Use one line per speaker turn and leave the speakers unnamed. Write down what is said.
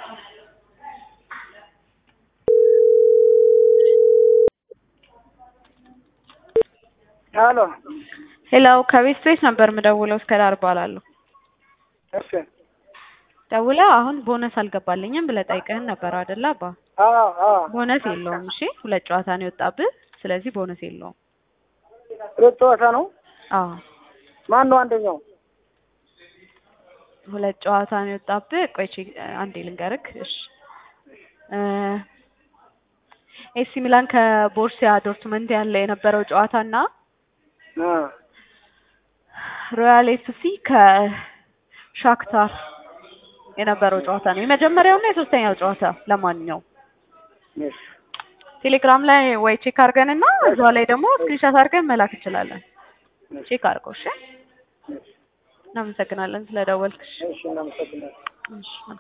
ሄሎ
ሄሎ ከቤት ቤት ነበር የምደውለው እስከ ዳር እባላለሁ።
እሺ
ደውለህ አሁን ቦነስ አልገባልኝም ብለህ ጠይቀህን ነበር አይደለ አባ?
አዎ አዎ
ቦነስ የለውም። እሺ ሁለት ጨዋታ ነው የወጣብህ። ስለዚህ ቦነስ የለውም።
ሁለት ጨዋታ ነው።
አዎ
ማን ነው አንደኛው?
ሁለት ጨዋታ ነው የወጣብህ። ቆይ ቼክ አንዴ ልንገርክ። እሺ ኤሲ ሚላን ከቦርሲያ ዶርትመንት ያለ የነበረው ጨዋታ እና
አ
ሮያል ኤፍሲ ከሻክታር የነበረው ጨዋታ ነው የመጀመሪያውና የሶስተኛው ጨዋታ። ለማንኛውም
እሺ
ቴሌግራም ላይ ወይ ቼክ አድርገንና እዛው ላይ ደግሞ ስክሪንሻት አድርገን መላክ እንችላለን። ቼክ አድርገው። እሺ እናመሰግናለን ስለደወልክሽ።
እሺ እናመሰግናለን።
እሺ